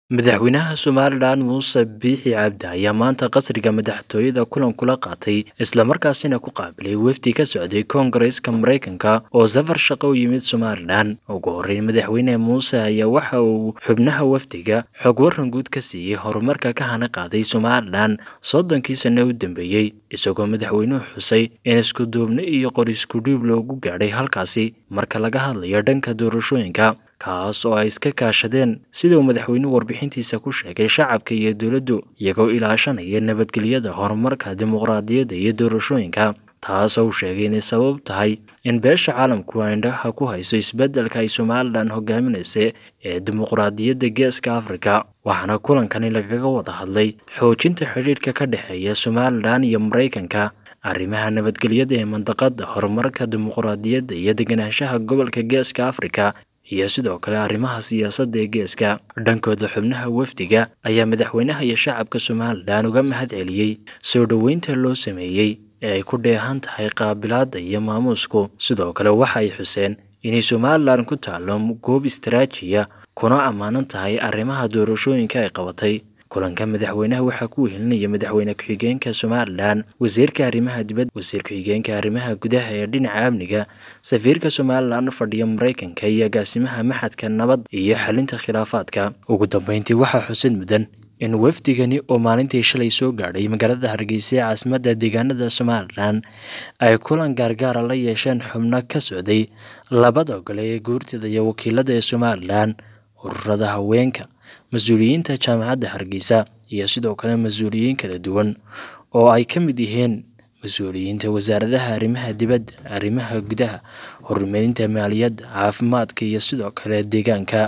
madaxweynaha somalilan muuse biixi cabdi ayaa maanta qasriga madaxtooyada kulan kula qaatay islamarkaasina ku qaabilay wefdi ka socday koongareeska maraykanka oo safar shaqo u yimid somalilan ugu horreyn madaxweyne muuse ayaa waxa uu xubnaha wafdiga xog waran guud ka siiyey horumarka ka hana qaaday somalilan soddonkii sane u dambeeyey isagoo madaxweynuhu xusay in iskuduubni iyo qoriskudhiib loogu gaadhay halkaasi marka laga hadlayo dhanka doorashooyinka kaas oo ay iska kaashadeen sida uu madaxweynuhu warbixintiisa ku sheegay shacabka iyo dowladdu iyagoo ilaashanaya nabadgelyada horumarka dimuqraadiyadda iyo doorashooyinka taasoo uu sheegay inay sabab tahay in beesha caalamku indhaha ku hayso isbeddelka ay somalilan hogaaminaysa ee dimuqraadiyadda geeska afrika waxaana kulankani lagaga wada hadlay xoojinta xidhiidhka ka dhexeeya somalilan iyo maraykanka arrimaha nabadgelyada ee mandaqada horumarka dimuqraadiyadda iyo deganaanshaha gobolka geeska afrika iyo sidoo kale arrimaha siyaasadda ee geeska dhankooda xubnaha wafdiga ayaa madaxweynaha iyo shacabka somalilan uga mahad celiyey soo dhoweynta loo sameeyey ee ay ku dheehan tahay qaabilaadda iyo maamuusku sidoo kale waxa ay xuseen inay somalilan ku taalo goob istaraajiya kuna ammaanan tahay arrimaha doorashooyinka ay qabatay kulanka madaxweynaha waxaa ku wehelinaya madaxweyne ku-xigeenka somalilan wasiirka arrimaha dibadda wasiir ku-xigeenka arrimaha gudaha ee dhinaca amniga safiirka somalilan fadhiya maraykanka iyo agaasimaha maxadka nabad iyo xalinta khilaafaadka ugu dambeyntii waxaa xusid mudan in wafdigani oo maalintii shalay soo gaadhay magaalada hargeysa ee caasimadda deegaanada somalilan ay kulan gaargaara la yeesheen xubno ka socday labada gole ee guurtida iyo wakiilada ee somalilan ururada haweenka mas-uuliyiinta jaamacadda hargeysa iyo sidoo kale mas-uuliyiin kala duwan oo ay ka mid yihiin mas-uuliyiinta wasaaradaha arrimaha dibadda arrimaha gudaha horumarinta maaliyadda caafimaadka iyo sidoo kale deegaanka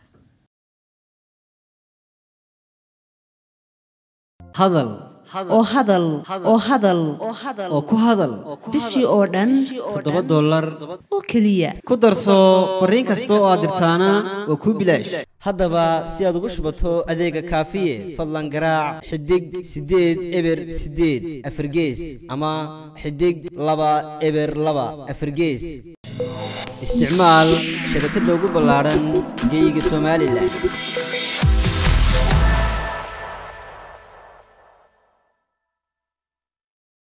hadal oo hadal oo hadal oo ku hadal bishii oo dhan toddoba dollar oo keliya ku darso fariin kasta oo aad dirtaana waa kuu bilaash haddaba si aad ugu shubato adeega kaafiye fadlan garaac xidig siddeed eber siddeed afargees ama xidig laba eber laba afargees isticmaal shabakadda ugu ballaadhan geeyiga somalilan